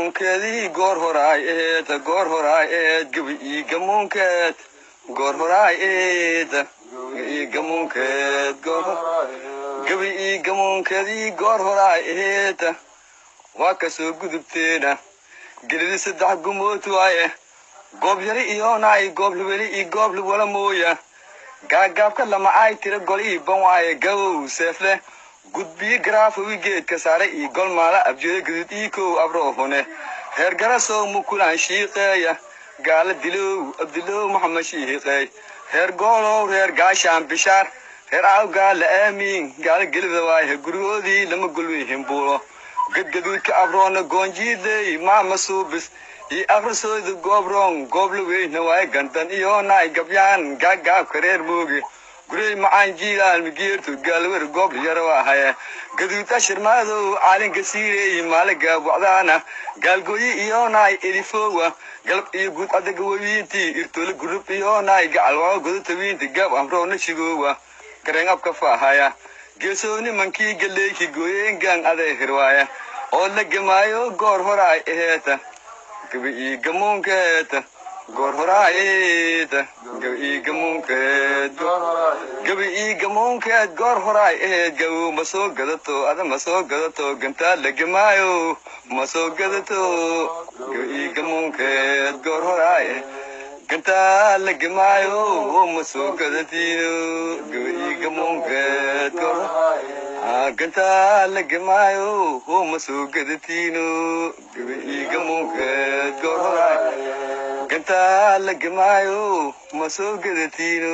gamuunkeedii goor horaay eed goor horaay eed gabi ii gamuunkeed goor horaay eed ii gamuunkeed goor gabi ii gamuunkeedii goor horaay eed waa ka soo gudubteena gelidi saddex gumood waaye goob yari iyoonaay goob libeli ii goob liwala mooya gaagaabka lama ay tira gol ii ban waaye gabow seefle gudbiyi garaafowi geedka saare ii gol maala abjeeda gadud ii kow abroohune reer garasow mukulaan shiiqeeya gaala dilow abdilow maxamed shiiqeey reer goolow reer gaashaan bishaar reer aaw gaala aamiin gaala gelida waaye gurigoodii lama golwihin buulo gadgaduudka abroona goonjiidey maama suubis ii akhrisooda goobroon goobla weyna waaye gandan iyoonaay gabyaan gaagaabka reer mooge gurey macaan jiilaan migeertu gaalwer goobla yara waahaye gaduud ashirmaadow caalinka siireey maaliga wacdaana gaalgooyi iyoonaay elifowa galab iyo guud adaga wewiintii irtole gurub iyoonaay gacalwao godatawiinti gaab amroona shigoowa gareen abka faahaya geesooni mankii galeyki gooyeengaan aday hirwaaya oo la gemaayo goor horaay eheeta gabi ii gamuunkeeta goor horaayeta gabi ii gamuunkeed gabi ii gamuunkeed goor horaay eheed gabow ma soo gadato ada ma soo gadato gantaa la gemaayo ma soo gadato gabi ii gamuunkeed goor horaay gantaa la gemaayo ma soo gadatiino gabi ii gamuunkeed goor gantaa la gemaayo ma soo gadatiino gabi ii gamuunkeed goor horaay gantaa la gemaayo ma soo gadatiino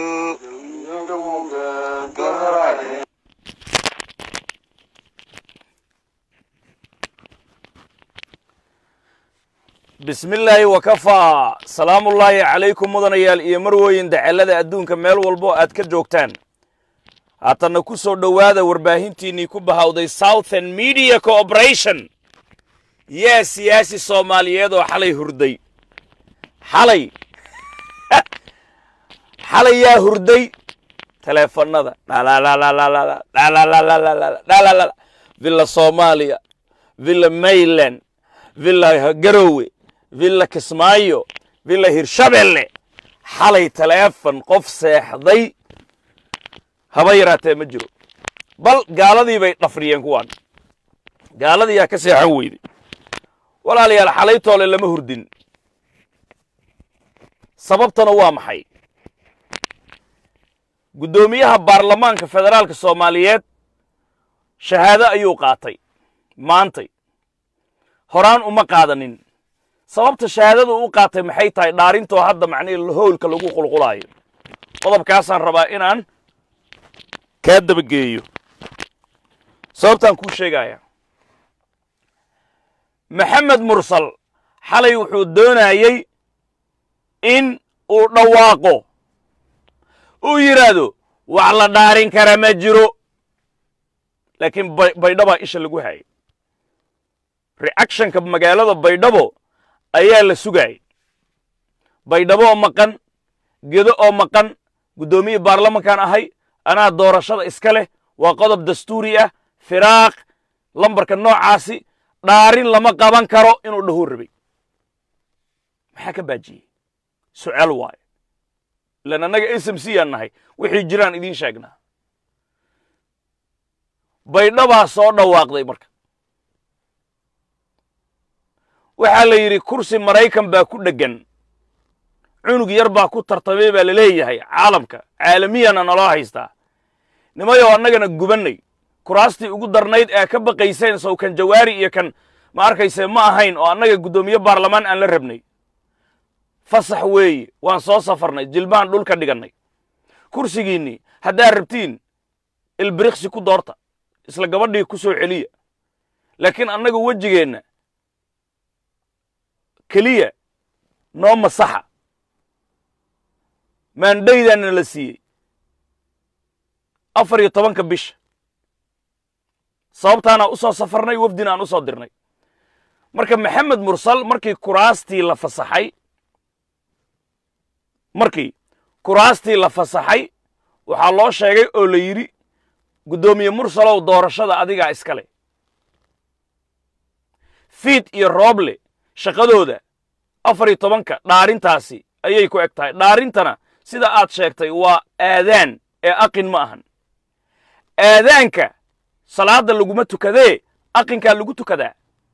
goor horaay bismillaahi wakafaa salaamullaahi calaykum mudanayaal iyo marwooyin dacellada adduunka meel walbo aad ka joogtaan haatanna ku soo dhowaada warbaahintiinnii ku bahawday southern media cooperation yaa siyaasi soomaaliyeed oo xalay hurday xalay xalay yaa hurday teleefannada villa soomaaliya villa mayland villa garowe villa kismaayo villa hirshabelle xalay taleefon qof seexday haba yaraatee ma jiro bal gaaladii bay dhafriyeen kuwaan gaaladii yaa ka seexan weyday walaalayaal xalaytoole lama hurdin sababtana waa maxay guddoomiyaha baarlamaanka federaalka soomaaliyeed shahaado ayuu qaatay maantay horaan uma qaadanin sababta shahaadadu u qaatay maxay tahay dhaarintoo hadda macnihii howlka lagu qulqulaayo qodobkaasaan rabaa inaan kaa dabageeyo sababtaan kuu sheegaya maxamed mursal xalay wuxuu doonayey in uu dhawaaqo uu yidhaahdo wax la dhaarin kara ma jiro laakiin baydhabaa isha lagu hayay reactionka magaalada baydhabo ayaa la sugaayay baydhabo oo maqan gedo oo maqan guddoomiye baarlamankan ahay anaa doorashada iska leh waa qodob dastuuri ah firaaq lambarka noocaasi dhaarin lama qaban karo inuu dhahuu rabay maxaa ka baajiyey su'aal waayo ilaan annaga s m c aan nahay wixii jiraan idiin sheegnaa baydhabaa soo dhawaaqday marka waxaa la yidhi kursi maraykan baa ku dheggan cunug yar baa ku tartamay baa la leeyahay caalamka caalamiyana naloo haystaa nimayoo annagana gubannay kuraastii ugu darnayd ee ka baqayseen sow kan jawaari iyo kan ma arkayse ma ahayn oo annaga guddoomiye baarlamaan aan la rabnay fasax weeye waan soo safarnay jilbaan dhulka dhigannay kursigiinnii haddaad rabtiin ilbiriqsi ku doorta isla gabadhii ku soo celiya laakiin annaga wejigeenna keliya noo masaxa maandhaydaana la siiyey afar iyo tobanka bisha sababtaanaan u soo safarnay wafdina aan u soo dirnay marka maxamed mursal markii kuraastii la fasaxay markii kuraastii la fasaxay waxaa loo sheegay oo la yidhi guddoomiye mursalow doorashada adigaa iska leh fiid iyo rooble shaqadooda afar iyo tobanka dhaarintaasi ayay ku eg tahay dhaarintana sida aad sheegtay waa aadaan ee aqin ma ahan aadaanka salaadda laguma tukadee aqinkaa lagu tukadaa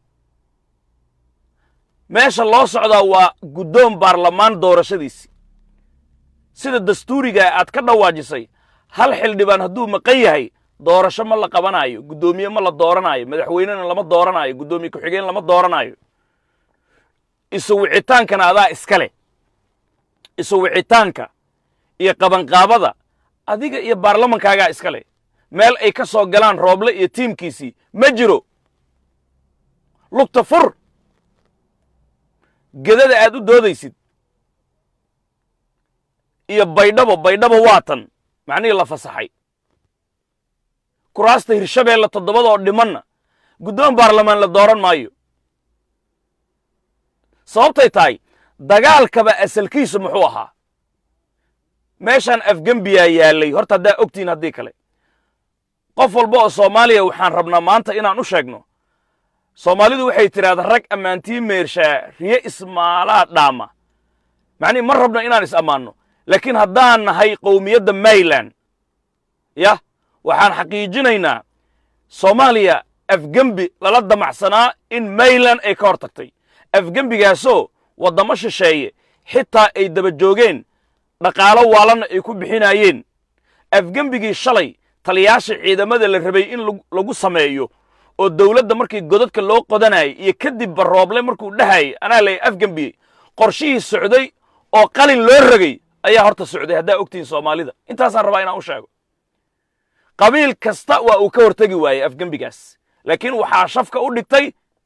meesha loo socdaa waa guddoon baarlamaan doorashadiisi sida dastuurigaa aad ka dhawaajisay hal xildhibaan hadduu maqan yahay doorasho ma la qabanaayo guddoomiye ma la dooranaayo madaxweynena lama dooranaayo guddoomiye ku-xigeen lama dooranaayo isu wicitaankana adaa iska leh isu wicitaanka iyo qabanqaabada adiga iyo baarlamankaagaa iska leh meel ay ka soo galaan rooble iyo tiimkiisii ma jiro lugta fur gedada aad u doodaysid iyo baydhabo baydhabo waatan macnihii la fasaxay kuraasta hirshabeelle toddobadoo dhimanna guddoon baarlamaan la dooran maayo sababtay tahay dagaalkaba asalkiisu muxuu ahaa meeshaan afgembiyaa yaallay horta haddaa ogtihin haddii kale qof walba oo soomaaliya waxaan rabnaa maanta inaan u sheegno soomaalidu waxay tidhahdaa rag ammaantii meershaa riye ismaalaa dhaama macnihi ma rabno inaan is ammaanno laakiin haddaan nahay qowmiyadda mayland yah waxaan xaqiijinaynaa soomaaliya afgembi lala damacsanaa in mayland ay ka hor tagtay afgembigaasoo waddamo shisheeye xitaa ay daba joogeen dhaqaalo waalanna ay ku bixinaayeen afgembigii shalay taliyaasha ciidamada la rabay in lagu sameeyo oo dawladda markii godadka loo qodanayay iyo kadibba rooble markuu dhahayay anaa lay afgembiyey qorshihii socday oo qalin loo rogay ayaa horta socday haddaa ogtihiin soomaalida intaasaan rabaa inaan u sheego qabiil kasta waa uu ka hortegi waayey afgembigaas laakiin waxaa shafka u dhigtay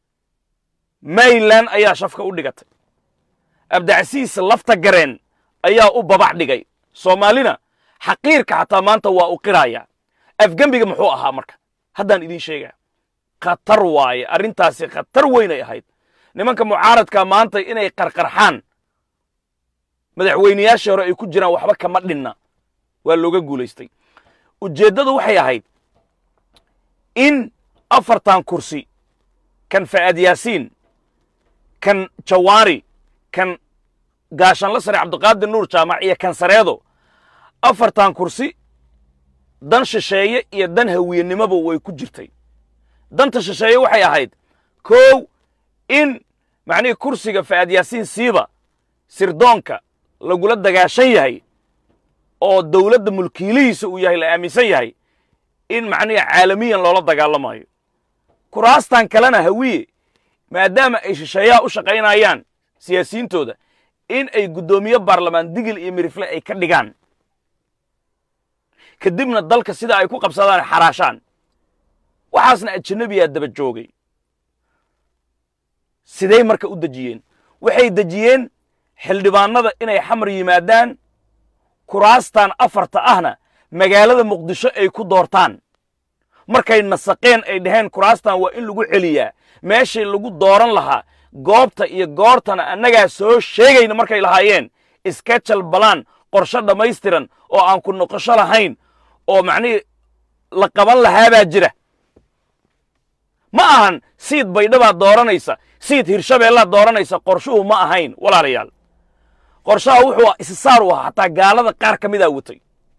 mayland ayaa shafka u dhigatay abdacsiis lafta gareen ayaa u babac dhigay soomaalina xaqiirka xataa maanta waa u qiraaya afgembiga muxuu ahaa marka haddaan idiin sheegaa khatar waaye arrintaasi khatar weynay ahayd nimanka mucaaradka maanta inay qarqarxaan madaxweynayaashii hore ay ku jiraan waxba kama dhinna waa looga guulaystay ujeeddadu waxay ahayd in afartan kursi kan fa'aad yaasiin kan jawaari kan gaashanla sare cabdiqaadir nuur jaamac iyo kan sareedo afartan kursi dan shisheeye iyo dan hawiyenimoba way ku jirtay danta shisheeye waxay ahayd kow in macnihii kursiga fa'aad yaasiin siiba sirdoonka lagula dagaashan yahay oo dawladda mulkiilihiisa uu yahay la aaminsan yahay in macnihi caalamiyan loola dagaalamayo kuraastan kalena hawiye maadaama ay shisheeyaha u shaqaynayaan siyaasiyiintooda in ay guddoomiye baarlamaan digil iyo mirifle ay ka dhigaan kadibna dalka sida ay ku qabsadaan xaraashaan waxaasna ajanabiyaa daba joogay sidey marka u dejiyeen waxay dejiyeen xildhibaanada inay xamar yimaadaan kuraastan afarta ahna magaalada muqdisho ay ku doortaan markay nasaqeen ay dhaheen kuraastan waa in lagu celiyaa meeshii lagu dooran lahaa goobta iyo goortana annagaa soo sheegayna markay lahaayeen iskajal balaan qorshe dhammaystiran oo aan ku noqosho lahayn oo macnihii la qaban lahaabaa jira ma ahan siid baydhabaad dooranaysa siid hirshabeellaad dooranaysa qorshuhu ma ahayn walaalayaal qorshaha wuxuu isisaar u ahaa xataa gaalada qaar ka midaa watay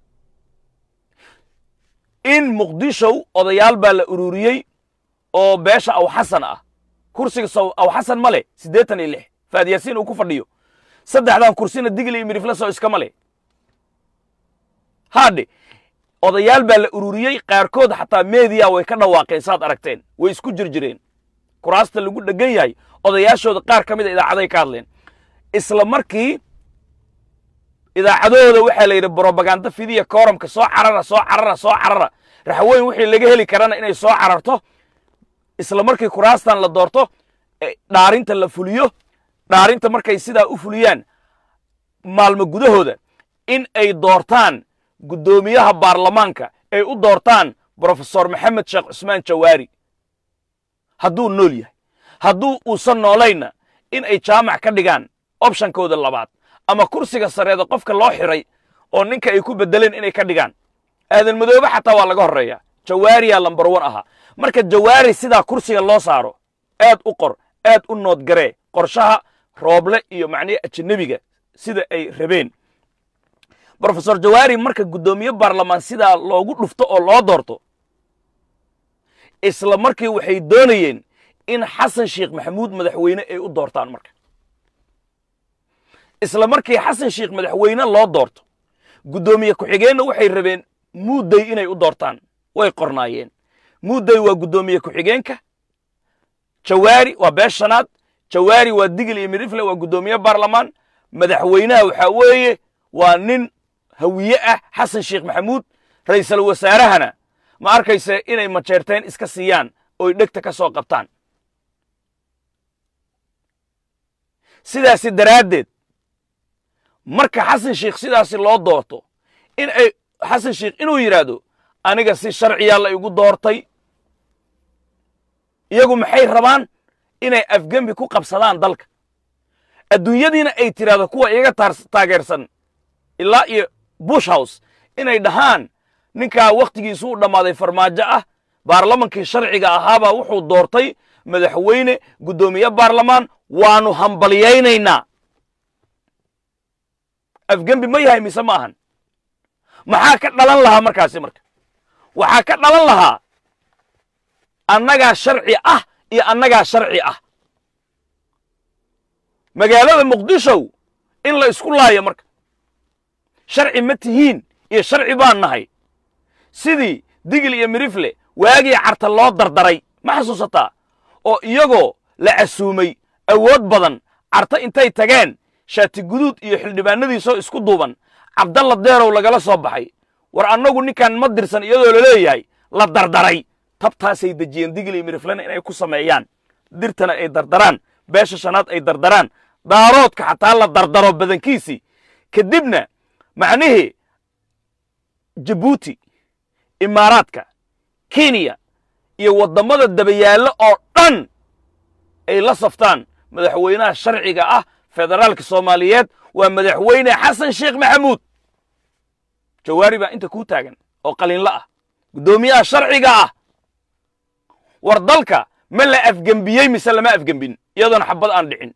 in muqdishow odayaal baa la ururiyey oo beesha awxasan ah kursiga sow awxasan ma leh siddeetan iyo lix faad yaasiin uu ku fadhiyo saddexdan kursina digli iyo mirifleso iskama leh haadhe odayaal baa la ururiyey qaarkood xataa meediya way ka dhawaaqeen saad aragteen way isku jirjireen kuraasta lagu dhegan yahay odayaashooda qaar ka mida idaacaday ka hadleen isla markii idaacadahooda waxaa la yidhi brobaganda fidiya kooramka soo carara soo carara soo carara raxweyn wixii laga heli karana inay soo cararto isla markii kuraastan la doorto dhaarinta la fuliyo dhaarinta markay sidaa u fuliyaan maalmo gudahooda in ay doortaan guddoomiyaha baarlamaanka ay u doortaan brofesor maxamed sheekh cusmaan jawaari hadduu nool yahay hadduu uusan noolaynna in ay jaamac ka dhigaan opshankooda labaad ama kursiga sareeda qofka loo xiray oo ninka ay ku beddeleen inay ka dhigaan aadan madoobe xataa waa laga horreeyaa jawaariyaa lambar wan ahaa marka jawaari sidaa kursiga loo saaro aad u qor aad u noodgaree qorshaha rooble iyo macnihi ajanabiga sida ay rabeen brofesor jawaari marka guddoomiye baarlamaan sidaa loogu dhufto oo loo doorto isla markii waxay doonayeen in xasan sheekh maxamuud madaxweyne ay u doortaan marka isla markii xasan sheekh madaxweyne loo doorto guddoomiye ku-xigeenna waxay rabeen muudday inay u doortaan way qornaayeen muudday waa guddoomiye ku-xigeenka jawaari waa bees shanaad jawaari waa digil iyo midrifle waa guddoomiye baarlamaan madaxweynaha waxaa weeye waa nin hawiye ah xasan sheekh maxamuud ra'iisul wasaarahana ma arkayse inay majeerteen iska siiyaan oy dhegta ka soo qabtaan sidaasi daraaddeed marka xasan sheekh sidaasi loo doorto in ay xasan sheekh inuu yidhaahdo aniga si sharciyaa la igu doortay iyagu maxay rabaan inay afgembi ku qabsadaan dalka adduunyadiina ay tidhaahdo kuwa iyaga taageersan ilaa iyo bush house inay dhahaan ninkaa wakhtigiisu u dhammaaday farmaajo ah baarlamankii sharciga ahaabaa wuxuu doortay madaxweyne guddoomiye baarlamaan waanu hambalyaynaynaa afgembi ma yahay mise ma ahan maxaa ka dhalan lahaa markaasi marka waxaa ka dhalan lahaa annagaa sharci ah iyo annagaa sharci ah magaalada muqdishow in la isku laayo marka sharci ma tihiin iyo sharci baan nahay sidii digil iyo mirifle waagii carta loo dardaray ma xasuusataa oo iyagoo la casuumay awood badan carta intay tageen shaati guduud iyo xildhibaanadiisoo isku duuban cabdalla deerow lagala soo baxay war annagu ninkan ma dirsan iyadoo la leeyahay la dardaray tabtaasay dejiyeen digil iyo miriflena inay ku sameeyaan dirtana ay dardaraan beesha shanaad ay dardaraan daaroodka xataa la dardaro badankiisii kadibna macnihii jabuuti imaaraadka kenya iyo waddamada dabayaallo oo dhan ay la saftaan madaxweynaha sharciga ah federaalka soomaaliyeed waa madaxweyne xasan sheekh maxamuud jawaari baa inta kuu taagan oo qaliinla ah guddoomiyaha sharciga ah war dalka ma la afgembiyey mise lama afgembin iyadoona xabad aan dhicin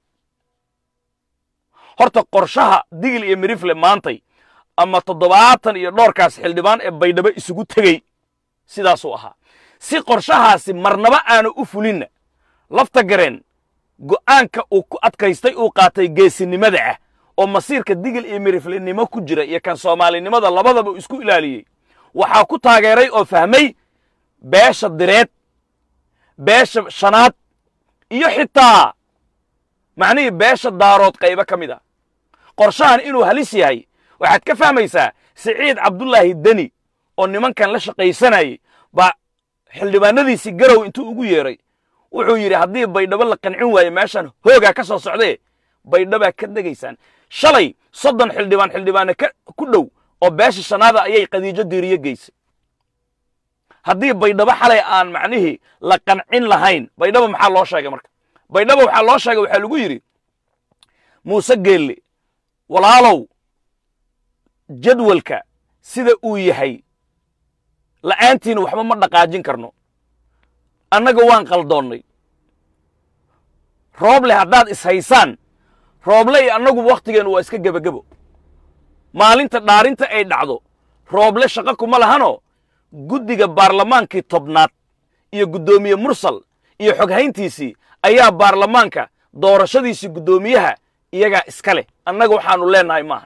horta qorshaha digil iyo mirifle maantay ama toddobaatan iyo dhowrkaas xildhibaan ee baydhabo isugu tegey sidaasuu ahaa si qorshahaasi marnaba aanu u fulinna lafta gareen go'aanka uu ku adkaystay uu qaatay geesinimada ah oo masiirka digil iyo miriflenimo ku jira iyo kan soomaalinimada labadaba isku ilaaliyey waxaa ku taageeray oo fahmay beesha direed beesha shanaad iyo xitaa macnihii beesha daarood qaybo ka mid a qorshahan inuu halis yahay waxaad ka fahmaysaa siciid cabdullaahi deni oo nimankan la shaqaysanayey baa xildhibaanadiisii garow intuu ugu yeedhay wuxuu yidhi haddii baydhabo la qancin waayo meeshan hoogaa ka soo socdee baydhabaa ka degaysaan shalay soddon xildhibaan xildhibaane ku dhow oo beesha shanaada ayay qadiijo diiriyo geysay haddii baydhabo xalay aan macnihii la qancin lahayn baydhabo maxaa loo sheegay marka baydhabo waxaa loo sheegay waxaa lagu yidhi muuse geelle walaalow jadwalka sida uu yahay la'aantiina waxba ma dhaqaajin karno annaga waan qaldoonnay rooble haddaad ishaysaan rooble iyo annaguba wakhtigeennu waa iska gebagebo maalinta dhaarinta ay dhacdo rooble shaqo kuma lahanoo guddiga baarlamaankii tobnaad iyo guddoomiye mursal iyo xoghayntiisii ayaa baarlamaanka doorashadiisii guddoomiyaha iyagaa iska leh annaga waxaannu leennahay maahan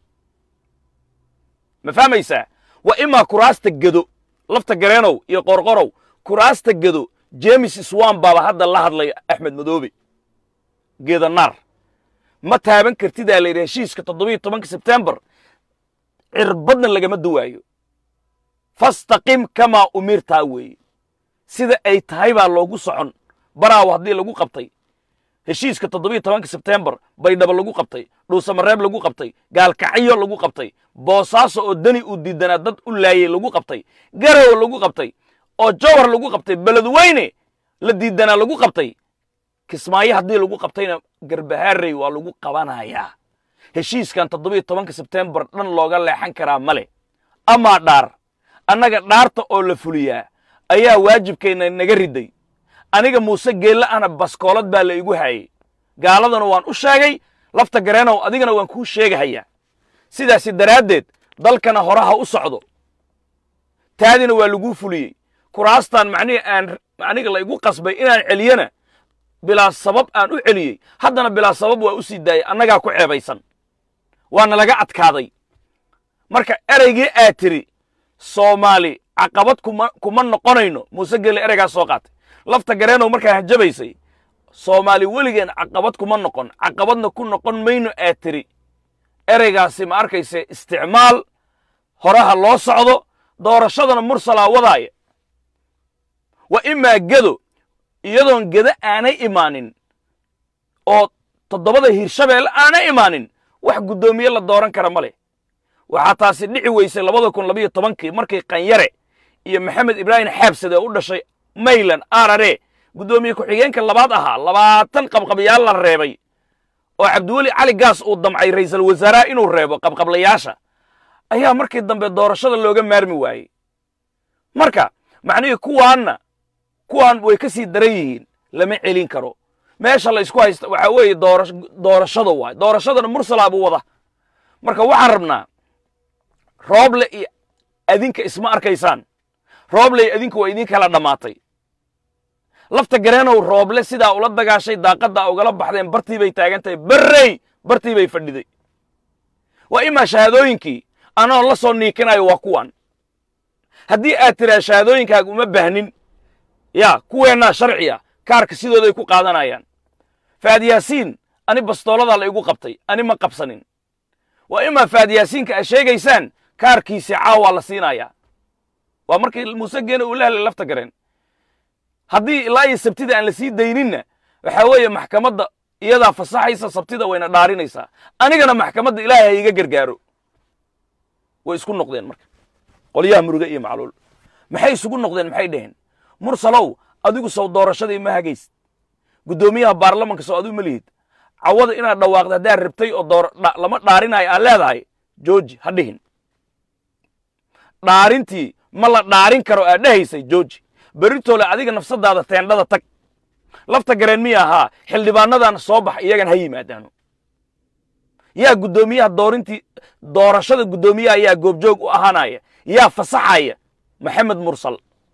ma fahmaysaa waa imaa kuraasta gedo lafta gareenow iyo qorqorow kuraasta gedo jemes swan baaba hadda la hadlaya axmed madoobe geedanaar ma taaban kartidaa layidhi heshiiska toddobiyo tobanka sebtembar cirbadna lagama duwaayo fastaqim kamaa umirtaa weeye sida ay tahay baa loogu socon baraawo haddii lagu qabtay heshiiska toddobiyo tobanka sebtembar baydhabo lagu qabtay dhuusamareeb lagu qabtay gaalkacyo lagu qabtay boosaaso oo deni uu diidanaa dad u laayey lagu qabtay garow lagu qabtay oo jawhar lagu qabtay beledweyne la diidanaa lagu qabtay kismaayo haddii lagu qabtayna garbahaarey waa lagu qabanayaa heshiiskan toddobiyo tobanka sebtembar dhan looga leexan karaa ma leh amaa dhaar annaga dhaarta oo la fuliyaa ayaa waajibkeenna naga riday aniga muuse geelle ana baskoolad baa la igu haayey gaaladana waan u sheegay lafta gareenow adigana waan kuu sheegahayaa sidaasi daraaddeed dalkana horaha u socdo taadina waa laguu fuliyey kuraastan macnihii aan aniga la igu qasbay inaan celiyana bilaa sabab aan u celiyey haddana bilaa sabab waa u sii daayay annagaa ku ceebaysan waana laga adkaaday marka ereygii aad tiri soomaali caqabad kuma kuma noqonayno muuse gelle ereygaas soo qaatay lafta gareenow markaa hanjabaysay soomaali weligeen caqabad kuma noqon caqabadna ku noqon mayno aad tiri ereygaasi ma arkayse isticmaal horaha loo socdo doorashadana mursalaa wadaaya wa imaa gedo iyadoon gedo aanay imaanin oo toddobada hirshabeelle aanay imaanin wax guddoomiye la dooran kara ma leh waxaa taasi dhici weysay labada kun labayo tobankii markii qanyare iyo maxamed ibraahim xaabsade oo u dhashay maylan arare guddoomiye ku-xigeenka labaad ahaa labaatan qabqabyaal la reebay oo cabdiweli cali gaas uu damcay ra'iisul wasaaraha inuu reebo qabqablayaasha ayaa markii dambe doorashada looga maarmi waayey marka macnihii kuwaanna kuwaan way ka sii daran yihiin lama celin karo meesha la isku haysta waxaa weeye doora doorashada waay doorashadana mursalaa buu wada marka waxaan rabnaa rooble iyo adinka isma arkaysaan rooble iyo adinka waa idin kala dhammaatay lafta gareenow rooble sidaa ula dagaashay daaqadda ugala baxdeen bartii bay taagan tahay berrey bartii bay fadhiday waa imaa shahaadooyinkii anoon la soo niikinayo waa kuwan haddii aad tiraa shahaadooyinkaaga uma baahnin yaa kuweennaa sharciya kaarka sidooday ku qaadanayaan faad yaasiin ani bastooladaa la igu qabtay ani ma qabsanin waa imaa faad yaasiinka aad sheegaysaan kaarkiisii caawaa la siinayaa waa markii muuse geene uu la helay lafta gareen haddii ilaa iyo sabtida aan la sii dayninna waxaa weeye maxkamadda iyadaa fasaxaysa sabtida wayna dhaarinaysaa anigana maxkamadda ilaahay ha iga gargaaro way isku noqdeen marka qolyaha muruge iyo macluul maxay isugu noqdeen maxay dhaheen mursalow adigu sow doorashadii ma hagaysid guddoomiyaha baarlamanka sow adigu ma lihid cawada inaad dhawaaqda haddaad rabtay oo door lama dhaarinayo aad leedahay jooji ha dhihin dhaarintii ma la dhaarin karo aad dhahaysay jooji beritoole adiga nafsadaada teendhada tag lafta gareen miya ahaa xildhibaanadan soo bax iyagan ha yimaadaano yaa guddoomiyaha doorintii doorashada guddoomiyaha yaa goobjoog u ahaanaya yaa fasaxaya maxamed mursal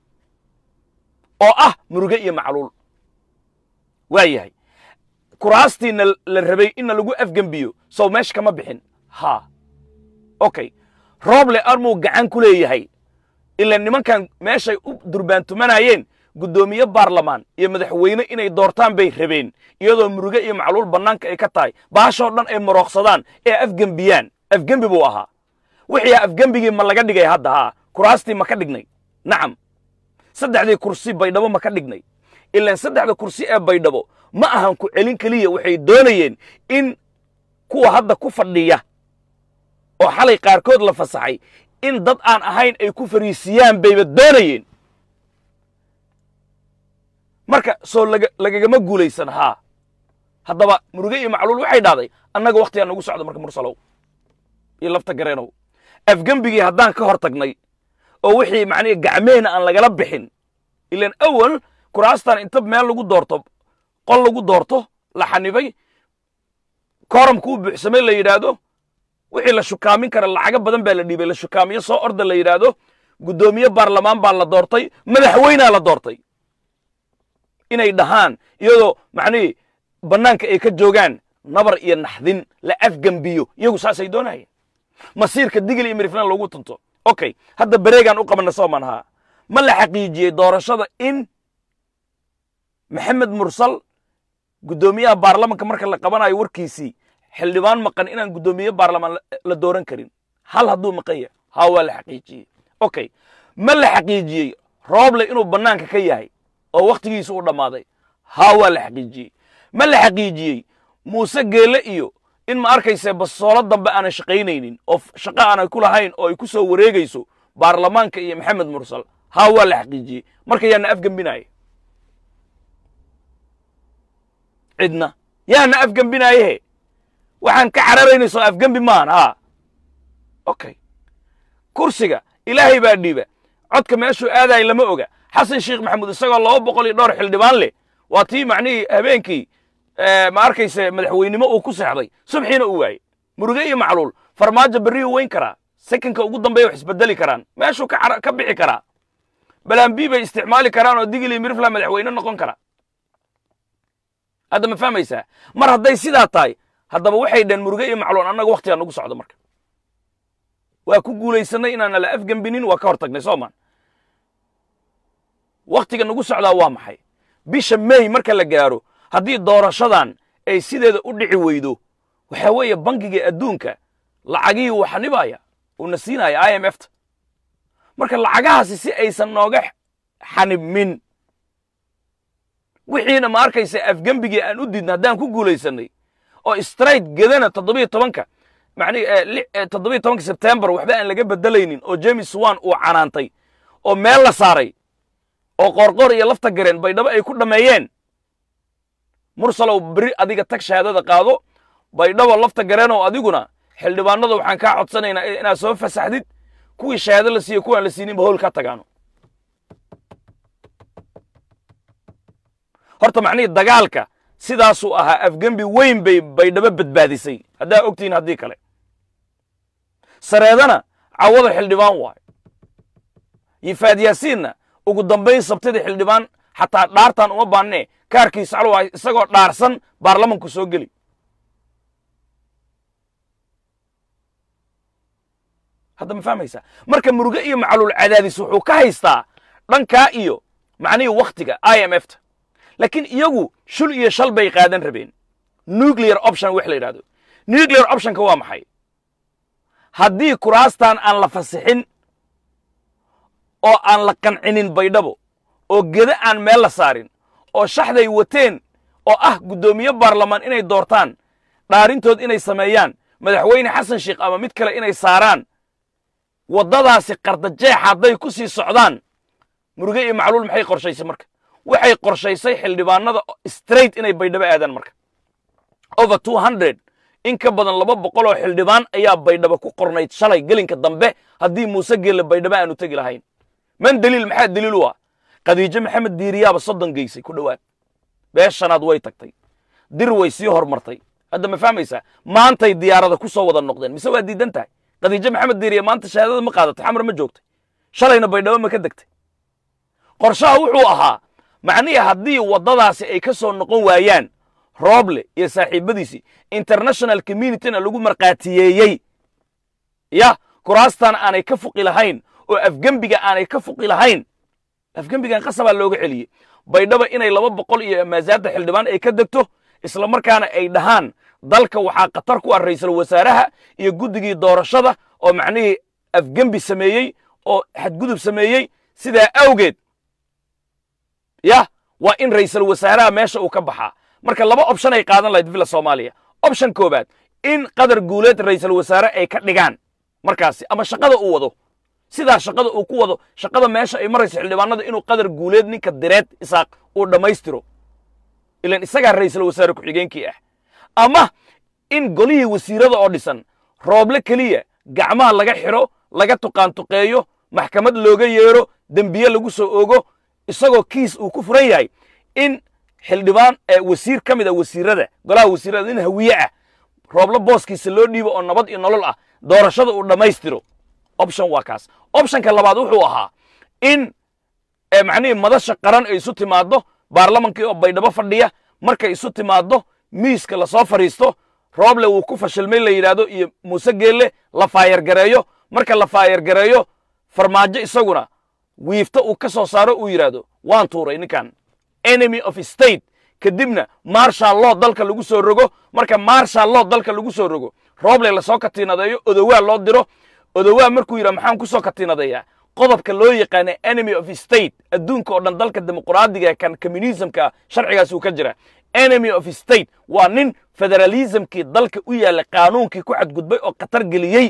oo ah muruge iyo macluul waa yahay kuraastiina la rabay inna lagu afgembiyo sow meesha kama bixin ha okay rooble armuu gacan ku leeyahay ila nimankan meeshay u durbaantumanayeen guddoomiye baarlamaan iyo madaxweyne inay doortaan bay rabeen iyadoo muruge iyo macluul bannaanka ay ka tahay baashoo dhan ay marooqsadaan ee afgembiyaan afgembi buu ahaa wixii afgembigii ma laga dhigay hadda haa kuraastii ma ka dhignay nacam saddexdii kursi baydhabo ma ka dhignay ilaan saddexda kursi ee baydhabo ma ahan ku celin keliya waxay doonayeen in kuwa hadda ku fadhiya oo xalay qaarkood la fasaxay in dad aan ahayn ay ku fariisiyaan bayba doonayeen marka soo lagagama guulaysan haa haddaba muruge iyo macluul waxay dhahday annaga wakhtigaa nagu socda marka mursalow iyo lafta gareenow afgembigii haddaan ka hor tagnay oo wixii macnihi gacmehna aan lagala bixin ilaan awal kuraastan inta meel lagu doorto qol lagu doorto la xanibay kooramkuu buuxsamay la yidhaahdo wixii la shukaamin kara lacago badan baa la dhiibay la shukaamiyo soo orda la yidhaahdo guddoomiye baarlamaan baa la doortay madaxweynea la doortay inay dhahaan iyadoo macnihii bannaanka ay ka joogaan nabar iyo naxdin la afgembiyo iyagu saasay doonayeen masiirka digil iyo miriflan loogu tunto okay hadda bareegaan u qabanna sooman haa ma la xaqiijiyey doorashada in maxamed mursal guddoomiyaha baarlamanka marka la qabanayo warkiisii xildhibaan maqan inaan guddoomiye baarlamaan la dooran karin hal hadduu maqan yahay haa waa la xaqiijiyey okay ma la xaqiijiyey rooble inuu bannaanka ka yahay oo wakhtigiisa u dhammaaday haa waa la xaqiijiyey ma la xaqiijiyey muuse geelle iyo in ma arkayse basoolo dambe aanay shaqaynaynin oo shaqo aanay ku lahayn oo ay ku soo wareegayso baarlamaanka iyo maxamed mursal haa waa la xaqiijiyey marka yaana afgembinaaye cidna yaana afgembinaayehe waxaan ka cararaynayso afgembi maahan haa okay kursiga ilaahay baa dhiiba codka meeshuu aadaaya lama oga xasan sheekh maxamuud isagoo laba boqol iyo dhowr xildhibaan leh waa tii macnihii habeenkii ma arkayse madaxweynimo uu ku seexday subxiina uu waayey muruge iyo macluul farmaajo berriyuu weyn karaa sekanka ugu dambeeya wax isbedeli karaan meeshuu ka ka bixi karaa balambi bay isticmaali karaan oo digili mirfla madaxweyne noqon kara hadda ma fahmaysaa mar hadday sidaa tahay haddaba waxay dhaheen muruge iyo macluul annaga waktigaa nagu socdo marka waa ku guulaysanay inaana la afgembinin waa ka hor tagnay soomaan wakhtiga nagu socdaa waa maxay bisha may marka la gaaro haddii doorashadan ay sideeda u dhici weydo waxaa weeye bangiga adduunka lacagihii uu xanibaya uuna siinaya i m f ta marka lacagahaasi si aysan nooga xanibmin wixiina ma arkaysa afgembigii aan u diidna haddaan ku guulaysanay oo straight gedana toddobiyo tobanka macnihi toddobiyo tobanka sebtembar waxba aan laga bedelaynin oo james wan uu canaantay oo meel la saaray oo qoorqoor iyo lafta gareen baydhabo ay ku dhammeeyeen mursalow beri adiga tag shahaadada qaado baydhabo lafta gareenow adiguna xildhibaanada waxaan kaa codsanaynaa inaad soo fasaxdid kuwii shahaado la siiyo kuwaan la siininba howl ka tagaano horta macnihii dagaalka sidaasuu ahaa afgembi weyn bay baydhabo badbaadisay haddaa ogtihiin haddii kale sareedana cawada xildhibaan waayo yifaad yaasiinna ugu dambayn sabtida xildhibaan xataa dhaartaan uma baannee kaarkiisa calwa isagoo dhaarsan baarlamanku soo geli hadda ma fahmaysaa marka muruge iyo macluul cadaadis wuxuu ka haystaa dhankaa iyo macnihii wakhtiga i m f ta laakiin iyagu shul iyo shal bay qaadan rabeen nuclear option wax la yidhahdo nuclear optionka waa maxay haddii kuraastan aan la fasixin oo aan la qancinin baydhabo oo geda aan meel la saarin oo shaxday wateen oo ah guddoomiye baarlamaan inay doortaan dhaarintood inay sameeyaan madaxweyne xasan sheikh ama mid kale inay saaraan waddadaasi qardajeexa hadday ku sii socdaan muruge iyo macluul maxay qorshaysay marka waxay qorshaysay xildhibaanada straight inay baydhabo aadaan marka over two hundred in ka badan laba boqol oo xildhibaan ayaa baydhabo ku qornayd shalay gelinka dambe haddii muuse geelle baydhabo aanu tegi lahayn man daliil maxaa daliil u ah khadiijo maxamed diiriyaaba soddon geysay ku dhowaad beeshanaad way tagtay dir way sii hormartay hadda ma fahmaysaa maantay diyaarada ku soo wada noqdeen mise waa diidan tahay khadiijo maxamed diiriya maanta shahaadada ma qaadatay xamar ma joogtay shalayna baydhabo ma ka degtay qorshaha wuxuu ahaa macnihii haddii waddadaasi ay ka soo noqon waayaan rooble iyo saaxiibadiisii international communityna lagu markhaatiyeeyey ya kuraastan aanay ka fuqi lahayn oo afgembiga aanay ka fuqi lahayn afgembigan qasabaa looga celiyey baydhaba inay laba boqol iyo maasaadda xildhibaan ay ka degto isla markaana ay dhahaan dalka waxaa khatar ku ah ra'iisul wasaaraha iyo guddigii doorashada oo macnihii afgembi sameeyey oo xadgudub sameeyey sidaa awgeed yah waa in ra'iisul wasaaraha meesha uu ka baxaa marka laba option ay qaadan lahayd villa soomaaliya option koobaad in qadar guuleed ra'iisul wasaare ay ka dhigaan markaasi ama shaqada uu wado sidaa shaqada uu ku wado shaqada meesha ay marayso xildhibaanada inuu qadar guuleed ninka direed isaaq uu dhammaystiro ilan isagaa ra'iisul wasaare ku-xigeenkii ah ama in golihii wasiirada oo dhisan rooble keliya gacmaha laga xidho laga tuqaantuqeeyo maxkamad looga yeedho dembiye lagu soo ogo isagoo kiis uu ku furan yahay in xildhibaan wasiir ka mid a wasiirada golaha wasiirada in hawiye ah rooblo booskiisa loo dhiibo oo nabad iyo nolol ah doorashada uu dhammaystiro option waa kaas optionka labaad wuxuu ahaa in macnihii madasha qaran ay isu timaaddo baarlamankii oo baydhabo fadhiya markay isu timaaddo miiska lasoo fadhiisto rooble wuu ku fashilmay la yidhaahdo iyo muuse geelle la faayargareeyo marka la faayargareeyo farmaajo isaguna wiifta uu ka soo saaro uu yidhaahdo waan tuuray ninkan enemy of state kadibna marshal law dalka lagu soo rogo marka marshal law dalka lagu soo rogo rooble lasoo katiinadeeyo odowaa loo diro odowaa markuu yidhaha maxaan ku soo katiinadeeyaa qodobka loo yaqaana enemy of state adduunka oo dhan dalka dimuqraadiga kan communismka sharcigaas uu ka jira enemy of state waa nin federalismkii dalka u yaalla qaanuunkii ku xadgudbay oo khatar geliyey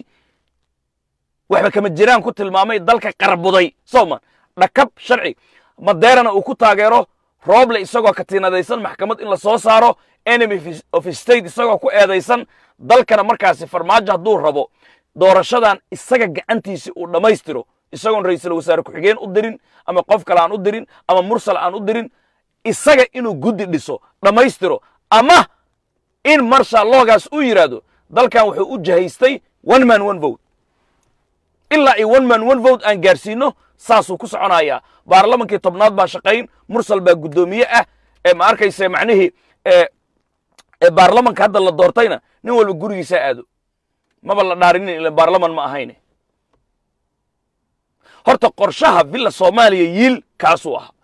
waxba kama jiraan ku tilmaamay dalka qarbuday sooman dhakab sharci madeerana uu ku taageero rooble isagoo katiinadaysan maxkamad in la soo saaro enemy of state isagoo ku eedaysan dalkana markaasi farmaajo hadduu rabo doorashadan isaga gacantiisi uu dhammaystiro isagoon ra'iisul wasaare ku-xigeen u dirin ama qof kale aan u dirin ama mursal aan u dirin isaga inuu guddi dhiso dhammaystiro ama in marshal loogaas uu yidhaahdo dalkan wuxuu u jahaystay one man one vote ilaa iyo one man one vote aan gaarsiino saasuu ku soconayaa baarlamankii tobnaad baa shaqayn mursal baa guddoomiye ah ee ma arkayse macnihii ee ee baarlamanka hadda la doortayna nin walba gurigiisa aado maba la dhaarinin ila baarlaman ma ahayne horta qorshaha villa soomaaliya yiil kaasuu ahaa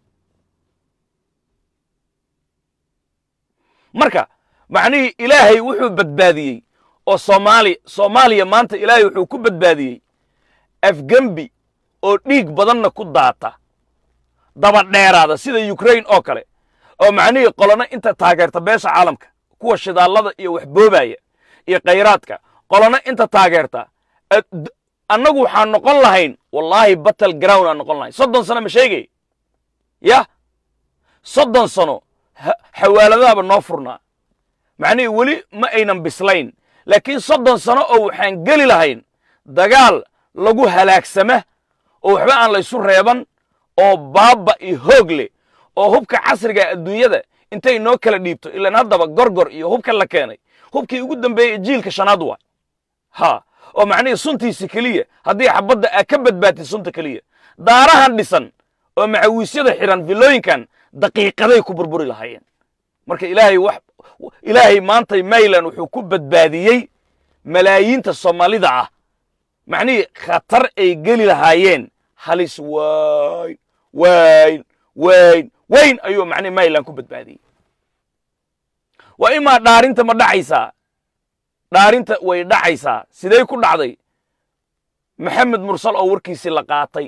marka macnihii ilaahay wuxuu badbaadiyey oo soomaali soomaaliya maanta ilaahay wuxuu ku badbaadiyey afgembi oo dhiig badanna ku daata daba dheeraada sida ukraine oo kale oo macnihii qolona inta taageerta beesha caalamka kuwa shidaallada iyo waxboobaya iyo khayraadka qolona inta taageerta annagu waxaan noqon lahayn wallaahi battle ground aan noqon lahayn soddon sano ma sheegay yah soddon sano xawaaladaaba noo furnaa macnihii weli ma aynan bislayn laakiin soddon sano oo waxaan geli lahayn dagaal lagu halaagsama oo waxba aan laysu reeban oo baabba iyo hoog leh oo hubka casriga adduunyada intay noo kala dhiibto ilaan haddaba gorgor iyo hubka la keenay hubkii ugu dambeeyey jiilka shanaad waa ha oo macnihii suntiisi keliya haddii xabadda aa ka badbaatid sunta keliya daarahan dhisan oo macawiisyada xidhan villooyinkan daqiiqaday ku burburi lahaayeen marka ilaahay wax ilaahay maantay mayland wuxuu ku badbaadiyey malaayiinta soomaalida ah macnihii khatar ay geli lahaayeen halis wayn wayn wayn wayn ayuu macnihi mayland ku badbaadiyey waa imaa dhaarinta ma dhacaysaa dhaarinta way dhacaysaa sidee ku dhacday maxamed mursal oo warkiisii la qaatay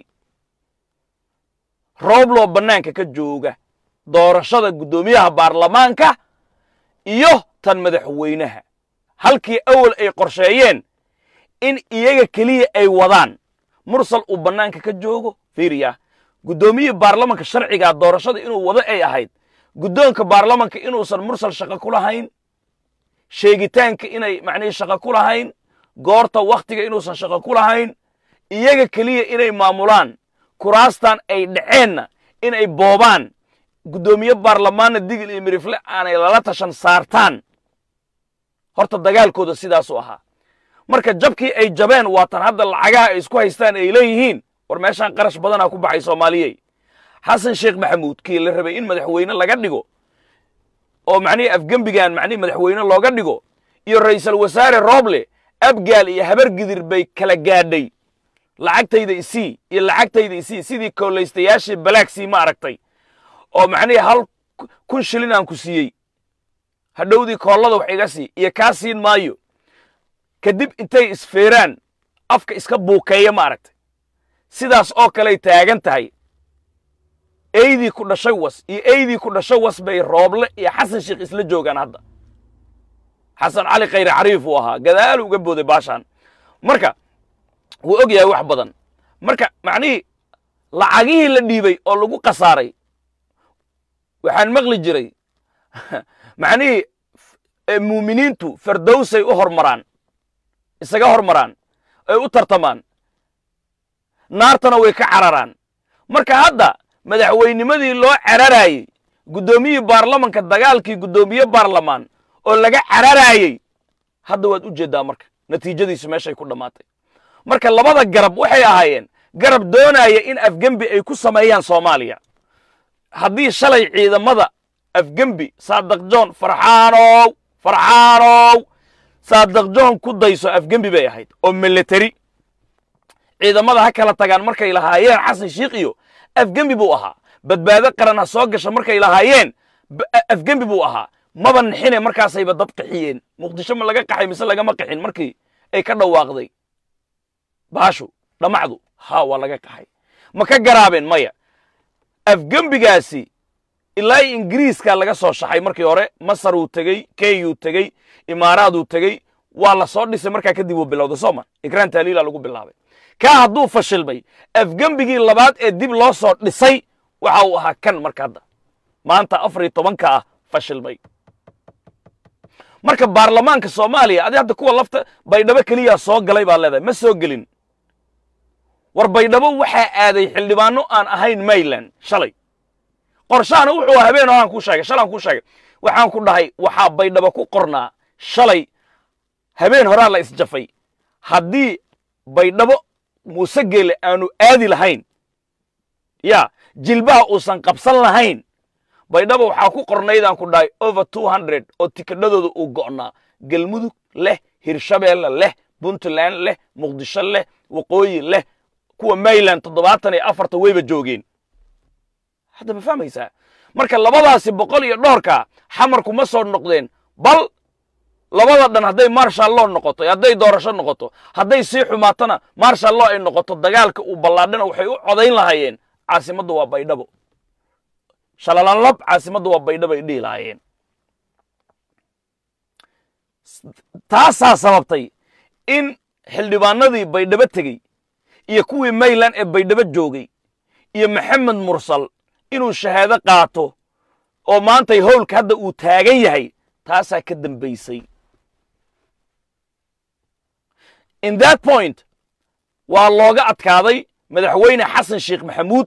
roobloo bannaanka ka jooga doorashada guddoomiyaha baarlamaanka iyo tan madaxweynaha halkii awal ay qorsheeyeen in iyaga keliya ay wadaan mursal uu bannaanka ka joogo fiiriya guddoomiyihii baarlamanka sharcigaa doorashada inuu wado ay ahayd guddoonka baarlamanka inuusan mursal shaqo ku lahayn sheegitaanka inay macnihii shaqo ku lahayn goorta wakhtiga inuusan shaqo ku lahayn iyaga keliya inay maamulaan kuraastan ay dhaceenna inay boobaan guddoomiye baarlamaanna digil iyo mirifle aanay lala tashan saartaan horta dagaalkooda sidaasuu ahaa marka jabkii ay jabeen waatan hadda lacagaha ay isku haystaan ay leeyihiin war meeshaan qarash badanaa ku baxay soomaaliyey xasan sheekh maxamuud kii la rabay in madaxweyne laga dhigo oo macnihii afgembigan macnihii madaxweyne looga dhigo iyo ra'iisul wasaare rooble abgaal iyo habar gidir bay kala gaadhay lacagtayda isii iyo lacagtayda isii sidii koollaystayaashii balaagsii ma aragtay oo macnihii hal kun shilin aan ku siiyey hadhowdii koollada wax iga sii iyo kaa siin maayo kadib intay isfeeraan afka iska buukeeya ma aragtay sidaas oo kaley taagan tahay eydii ku dhashay was iyo eydii ku dhashay was bay rooble iyo xasan sheekh isla joogaan hadda xasan cali khayre cariif uu ahaa gadaal uga booday baashaan marka wuu og yahay wax badan marka macnihii lacagihii la dhiibay oo lagu khasaaray waxaan maqli jiray macnihii muuminiintu fardowsay u hormaraan isaga hormaraan ay u tartamaan naartana way ka cararaan marka hadda madaxweynimadii loo cararaayey guddoomiyihii baarlamanka dagaalkii guddoomiye baarlamaan oo laga cararaayey hadda waad u jeeddaa marka natiijadiisu meeshay ku dhammaatay marka labada garab waxay ahaayeen garab doonaya in afgembi ay ku sameeyaan soomaaliya haddii shalay ciidamada afgembi saadaq john farxaanow farxaanow saadaq john ku dayso afgembi bay ahayd oo military ciidamada ha kala tagaan markay lahaayeen xasan shiikh iyo afgembi buu ahaa badbaado qaran ha soo gasha markay lahaayeen afgembi buu ahaa maba nixine markaasayba dad qaxiyeen muqdisho ma laga qaxay mise lagama qaxin markii ay ka dhawaaqday baashu dhammacdu ha waa laga qaxay ma ka garaabeen maya afgembigaasi ilaa ingiriiskaa laga soo shaxay markii hore masar uu tegey kenyuu tegey imaaraaduu tegey waa la soo dhisay markaa kadib uu bilowday sooma ikraan taaliila lagu bilaabay kaa hadduu fashilmay afgembigii labaad ee dib loo soo dhisay waxa uu ahaa kan marka hadda maanta afar iyo tobanka ah fashilmay marka baarlamaanka soomaaliya adi hadda kuwa lafta baydhabo keliyaa soo galay baad leedahay ma soo gelin war baydhabo waxaa aaday xildhibaano aan ahayn mayland shalay qorshahana wuxuu habeen oo aan kuu sheegay shalaan kuu sheegay waxaan ku dhahay waxaa baydhabo ku qornaa shalay habeen horaa la isjafay haddii baydhabo muuse geele aanu aadi lahayn ya jilbaha uusan qabsan lahayn baydhabo waxaa ku qornaydaan ku dhahay over two hundred oo tikadhadooda uu go'naa galmudug leh hirshabeelle leh puntland leh muqdisho leh waqooyi leh kuwa mayland toddobaatan iyo afarta wayba joogeen hadda ma fahmaysaa marka labadaasi boqol iyo dhowrka xamarku ma soo noqdeen bal labada dhan hadday marshal loo noqoto hadday doorasho noqoto hadday sii xumaatana marshal loo ay noqoto dagaalka uu ballaadhana waxay u codayn lahaayeen caasimaddu waa baydhabo shalalanlab caasimaddu waa baydhabo ay dhihi lahaayeen taasaa sababtay in xildhibaanadii baydhabo tegey iyo kuwii mayland ee baydhabo joogay iyo maxamed mursal inuu shahaado qaato oo maantay howlka hadda uu taagan yahay taasaa ka dambaysay in that point waa looga adkaaday madaxweyne xasan sheekh maxamuud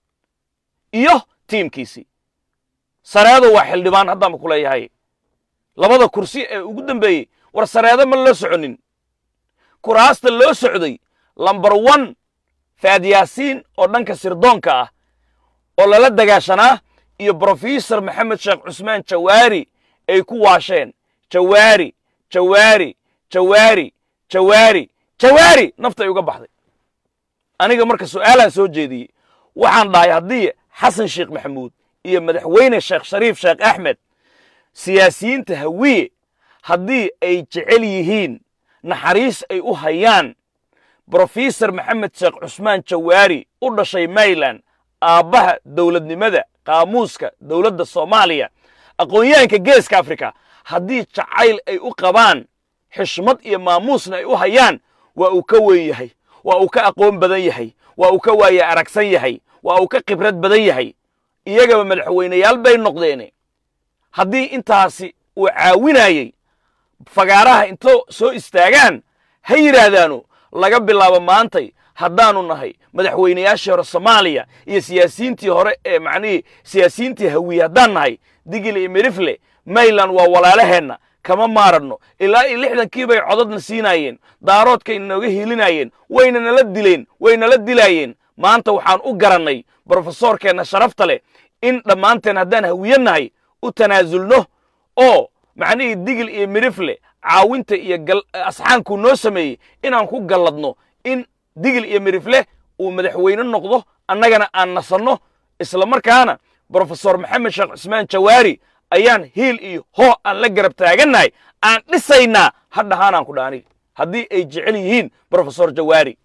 iyo tiimkiisii sareedo waa xildhibaan haddaanba ku leeyahay labada kursi ee ugu dambeeyey war sareedo ma loo soconin kuraasta loo socday lambar one faadyaasiin oo dhanka sirdoonka ah oo lala dagaashanaa iyo brofesor maxamed sheekh cusmaan jawaari ay ku waasheen jawaari jawaari jawaari jawaari jawaari nafta ay uga baxday aniga marka su'aalaan soo jeediyey waxaan dhahay haddii xasan sheekh maxamuud iyo madaxweyne sheekh shariif sheekh axmed siyaasiyiinta hawiye haddii ay jecel yihiin naxariis ay u hayaan brofesor maxamed sheekh cusmaan jawaari u dhashay mayland aabbaha dowladnimada qaamuuska dowladda soomaaliya aqoon-yahanka geeska afrika haddii jacayl ay u qabaan xishmad iyo maamuusna ay u hayaan waa uu ka weyn yahay waa uu ka aqoon badan yahay waa uu ka waaye aragsan yahay waa uu ka khibrad badan yahay iyagaba madaxweyneyaal bay noqdeene haddii intaasi uu caawinayey fagaaraha intoo soo istaagaan ha yidhaahdaanu laga bilaabo maantay haddaanu nahay madaxweynayaashii hore soomaaliya iyo siyaasiyiintii hore ee macnihii siyaasiyiintii hawiye haddaan nahay digil iyo mirifle mayland waa walaalaheenna kama maaranno ilaa iyo lixdankii bay codadna siinaayeen daaroodkay nooga hiilinayeen wayna nala dileen way nala dilaayeen maanta waxaan u garannay brofesoorkeenna sharafta leh in dhammaanteen haddaan hawiye nahay u tanaasulno oo macnihii digil iyo mirifle caawinta iyo asxaankuu noo sameeyey inaan ku galladno in digil iyo mirifle uu madaxweyne noqdo annagana aan nasanno isla markaana brofesor maxamed sheekh cusmaan jawaari ayaan hiil iyo hoo aan la garab taagannahay aan dhisaynaa hadhahaanaan ku dha aniga haddii ay jecel yihiin brofesor jawaari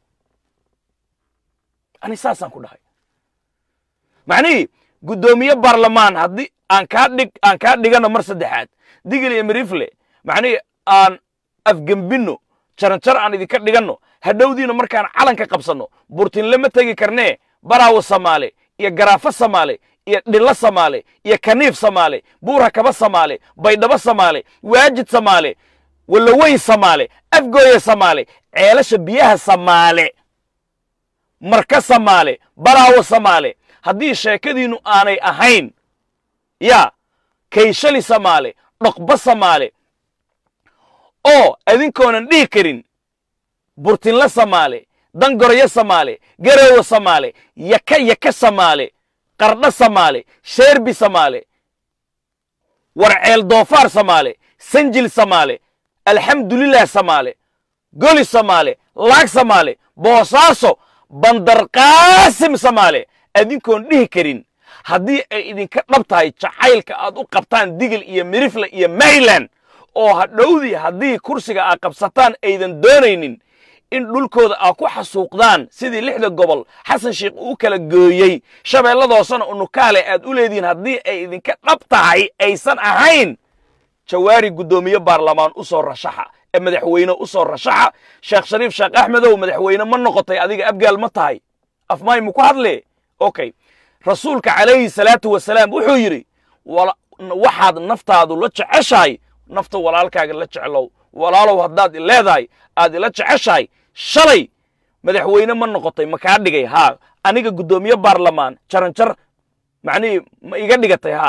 ani saasaan ku dhahay macnihii guddoomiye baarlamaan haddii aan kaa dhig aan kaa dhigano mar saddexaad digil iyo mirifle macnihii aan afgembinno jaranjar aan idinka dhiganno hadhowdiina markaan calanka qabsanno burtinle ma tegi karnee baraawo samaale iyo garaafo samaale iyo dhillo samaale iyo kaniif samaale buura kaba samaale baydhabo samaale waajid samaale walaweyn samaale afgooye samaale ceelasha biyaha samaale marka samaale baraawo samaale haddii sheekadiinnu aanay ahayn yaa kayshali samaale dhoqba samaale oo adinkoonan dhihi karin burtinle samaale dangoryo samaale garowe samaale yaka yaka samaale qardho samaale sheerbi samaale warceel doofaar samaale sanjil samaale alxamdulilah samaale goli samaale laag samaale boosaaso bandarqaasim samaale adinkoon dhihi karin haddii ay idinka dhab tahay jacaylka aad u qabtaan digil iyo mirifle iyo mayland oo hadhowdii haddii kursiga aad qabsataan aydan doonaynin in dhulkooda aad ku xasuuqdaan sidii lixda gobol xasan sheekh uu kala gooyey shabeelladoosana unukaale aad u leedihiin haddii ay idinka dhab tahay aysan ahayn jawaari guddoomiye baarlamaan u soo rashaxa ee madaxweyne u soo rashaxa sheekh shariif sheekh axmedow madaxweyne ma noqotay adiga abgaal ma tahay afmaay muku hadle okay rasuulka calayhi salaatu wasalaam wuxuu yidhi waxaad naftaadu la jeceshahay nafta walaalkaaga la jeclow walaalow haddaad leedahay aad ila jeceshahay shalay madaxweyne ma noqotay ma kaa dhigay haa aniga guddoomiye baarlamaan jaranjar macnihii ma iga dhigatay haa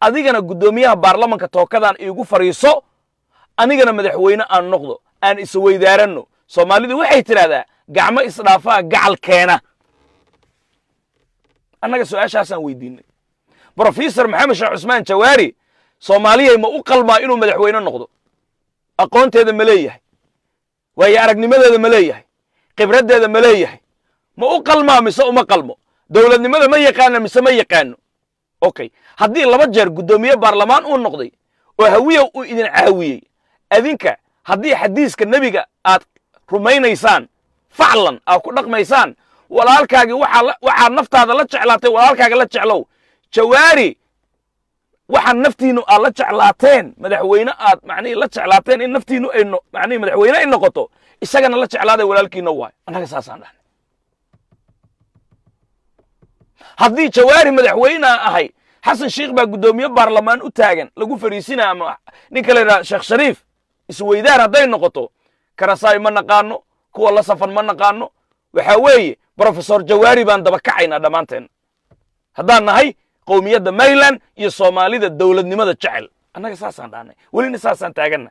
adigana guddoomiyaha baarlamanka tookadan iigu fadhiiso anigana madaxweyne aan noqdo aan isweydaaranno soomaalidu waxay tidhahdaa gacmo isdhaafaa gacal keena annaga su-aashaasaan weydiinay brofesor maxamed sheekh cusmaan jawaari soomaaliyay ma u qalmaa inuu madaxweyne noqdo aqoonteeda ma leeyahay waayo aragnimadeeda ma leeyahay khibraddeeda ma leeyahay ma u qalmaa mise uma qalmo dowladnimada ma yaqaana mise ma yaqaano okay haddii laba jeer guddoomiye baarlamaan uu noqday oo hawiyow uu idin caawiyey adinka haddii xadiiska nebiga aad rumaynaysaan faclan aad ku dhaqmaysaan walaalkaagii waxaad naftaada la jeclaatay walaalkaaga la jeclow jawaari waxaad naftiinu aad la jeclaateen madaxweyne aad macnihi la jeclaateen in naftiinu ay macnihi madaxweyne ay noqoto isagana la jeclaaday walaalkiina waay annaga saasaan dhahnay haddii jawaari madaxweynea ahay xasan sheikh baa guddoomiye baarlamaan u taagan lagu fadhiisinaa ama ninka la yidhaha sheekh shariif isweydaar hadday noqoto karasaay ma naqaano kuwa la safan ma naqaano waxaa weeye brofesor jawaari baan daba kacaynaa dhammaanteen haddaan nahay qowmiyadda mayland iyo soomaalida dowladnimada jecel annaga saasaan dhahnay welina saasaan taaganna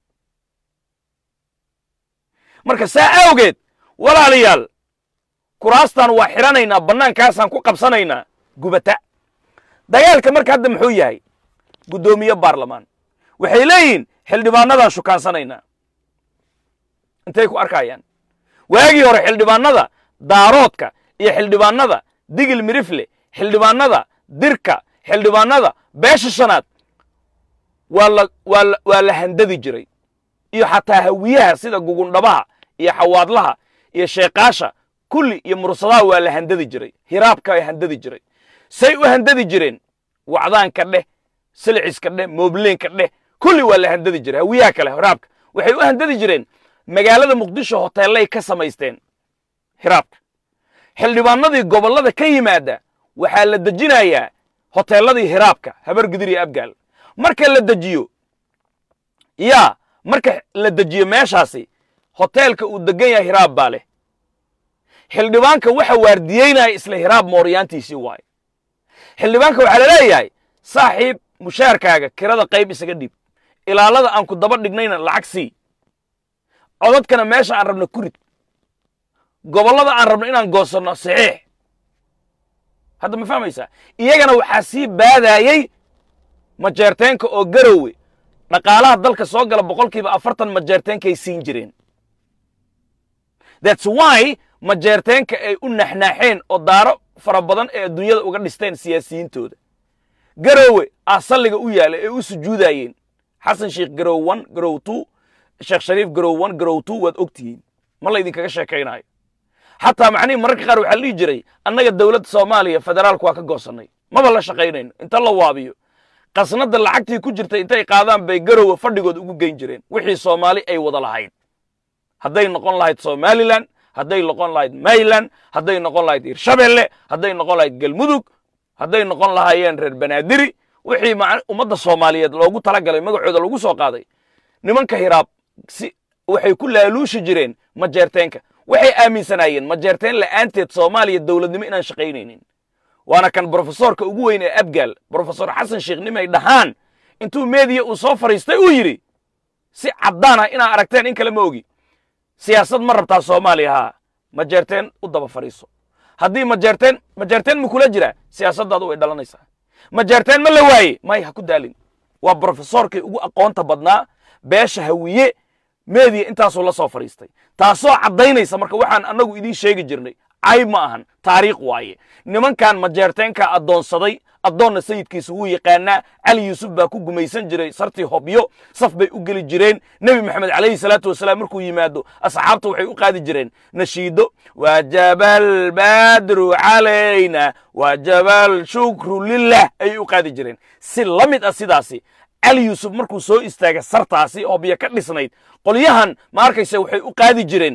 marka saa awgeed walaalayaal kuraastaan waa xidhanaynaa bannaankaasaan ku qabsanaynaa gubata dagaalka marka hadda muxuu yahay guddoomiye baarlamaan waxay leeyihiin xildhibaanadaan shukaansanaynaa intay ku arkayaan waagii hore xildhibaanada daaroodka iyo xildhibaanada digil mirifle xildhibaanada dirka xildhibaanada beesha shanaad waa la waa la waa la handadi jiray iyo xataa hawiyaha sida gugundhabaha iyo xawaadlaha iyo sheekaasha kulli iyo mursadaha waa la handadi jiray hiraabka ay handadi jiray say u handadi jireen wacdaanka dheh silciska dheh moobleenka dheh kulli waa la handadi jiray hawiyaha kale hiraabka waxay u handadi jireen magaalada muqdisho hoteellay ka samaysteen hiraabka xildhibaanadii gobollada ka yimaada waxaa la dejinayaa hoteelladii hiraabka habar gidir iyo abgaal marka la dejiyo yaa marka la dejiyo meeshaasi hoteelka uu degan yahay hiraab baa leh xildhibaanka waxa waardiyeynaya isla hiraab mooryaantiisii waaye xildhibaanka waxaa la leeyahay saaxiib mushaarkaaga kirada qayb isaga dhiib ilaalada aan ku daba dhignayna lacag sii codadkana meesha aan rabno ku rid gobollada aan rabno inaan goosanno saxiix hadda ma fahmaysaa iyagana waxaa sii baadaayey majeerteenka oo garowe dhaqaalaha dalka soo gala boqolkiiba afartan majeerteenkay siin jireen thats why majeerteenka ay u naxnaaxeen oo daaro fara badan ee adduunyada uga dhisteen siyaasiyiintooda garowe aa salliga u yaala ee u sujuudayeen xasan sheikh garow one garow two sheekh shariif garow one garow two waad og tihiin ma laydinkaga sheekaynayo xataa macnihii mararka qaar waxaa la dhihi jiray annaga dowladda soomaaliya federaalku waa ka goosannay maba la shaqaynayno inta la waabiyo qasnadda lacagtii ku jirtay intay qaadaan bay garowe fadhigood ugu geyn jireen wixii soomaali ay wada lahayd hadday noqon lahayd somalilan hadday noqon lahayd mayland hadday noqon lahayd hirshabelle hadday noqon lahayd galmudug hadday noqon lahaayeen reer banaadiri wixii ummadda soomaaliyeed loogu talagalay magacooda lagu soo qaaday nimanka hiraab si waxay ku laaluushi jireen majeerteenka waxay aaminsanaayeen majeerteen la'aanteed soomaaliya dowladnimo inaan shaqaynaynin waana kan brofesorka ugu weyn ee abgaal brofesor xasan sheekh nimay dhahaan intuu meediya uu soo fadhiistay uu yidhi si caddaan ah inaa aragteen in kale ma ogi siyaasad ma rabtaa soomaaliya haa majeerteen u daba fadhiiso haddii majeerteen majeerteen ma kula jiraa siyaasaddaadu way dhalanaysaa majeerteen ma la waaye may ha ku daalin waa brofesorkii ugu aqoonta badnaa beesha hawiye meediya intaasuu la soo fadhiistay taasoo caddaynaysa marka waxaan annagu idiin sheegi jirnay cayb ma ahan taariikh waaye nimankan majeerteenka addoonsaday addoonna sayidkiisa wuu yaqaanaa cali yuusuf baa ku gumaysan jiray sartii hobyo saf bay u geli jireen nebi maxamed calayhi salaatu wasalaam markuu yimaado asxaabta waxay u qaadi jireen nashiido wajabal badru calayna wajabal shukru lilah ayay u qaadi jireen si la mid ah sidaasi cali yuusuf markuu soo istaagay sartaasi hobyo ka dhisnayd qolyahan ma arkaysa waxay u qaadi jireen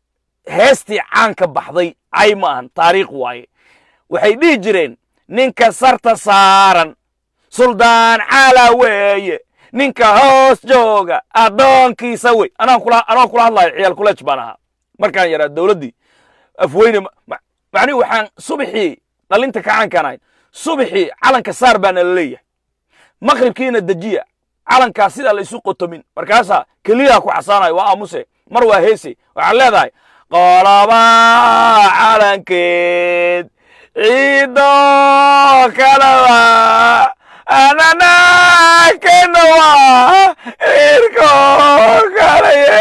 heestii caanka baxday cay ma ahan taariikh waaye waxay dhihi jireen ninka sarta saaran suldaan cala weeye ninka hoos jooga addoonkiisa wey anaan kula anoo kula hadlayo ciyaal kuleej baan ahaa markaan yaraa dowladdii afweyne macnihi waxaan subaxii dhalinta kacaankaan ahayn subaxii calanka saar baa nala leeyahay maqribkiina dejiya calankaa sidaa la isu qotomin markaasaa keliyaha ku xasaanayo waa aamuse mar waa heese waxaad leedahay qoloba calankeed ciido kalaba anana kenawa irko kalaye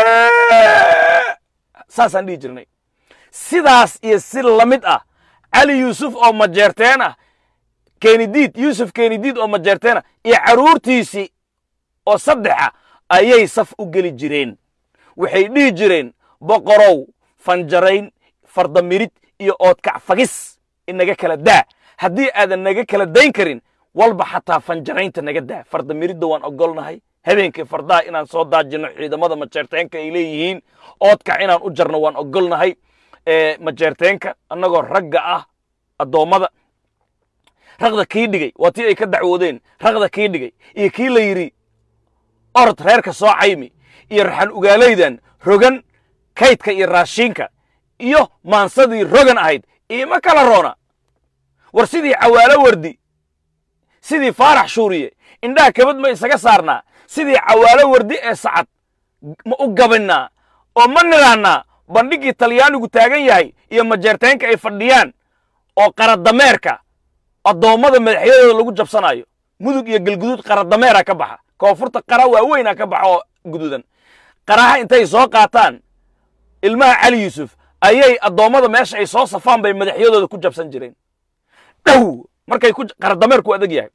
saasaan dhihi jirnay sidaas iyo si la mid ah cali yuusuf oo majeerteen ah kenidiid yuusuf kenidiid oo majeerteen ah iyo carruurtiisii oo saddexa ayay saf u geli jireen waxay dhihi jireen boqorow fanjarayn fardamirid iyo oodkac fagis inaga kala daa haddii aadan naga kala dayn karin walba xataa fanjaraynta naga daa fardamiridda waan ogolnahay habeenkii fardaha inaan soo daajinno ciidamada majeerteenka ay leeyihiin oodkac inaan u jarno waan ogolnahay majeerteenka annagoo ragga ah addoommada raqda kii dhigay waa tii ay ka dacwoodeen raqda kii dhigay iyo kii la yidhi orod reerka soo caymi iyo raxan ugaalaydan rogan kaydka iyo raashiinka iyo maansadii rogan ahayd iima kala roona war sidii cawaalo wardi sidii faarax shuuriye indhaha kabad ma isaga saarnaa sidii cawaalo wardi ee sacad ma u gabinnaa oo ma nidhaannaa bandhiggii talyaanigu taagan yahay iyo majeerteenka ay fadhiyaan oo qaradameerka addoommada madaxyadooda lagu jabsanaayo mudug iyo galguduud qaradameera ka baxa koonfurta qara waaweynaa ka baxa oo guduudan qaraha intay soo qaataan ilmaha cali yuusuf ayay addoommada meesha ay soo safaan bay madaxyadooda ku jabsan jireen dhow markay ku qaradameerku adeg yahay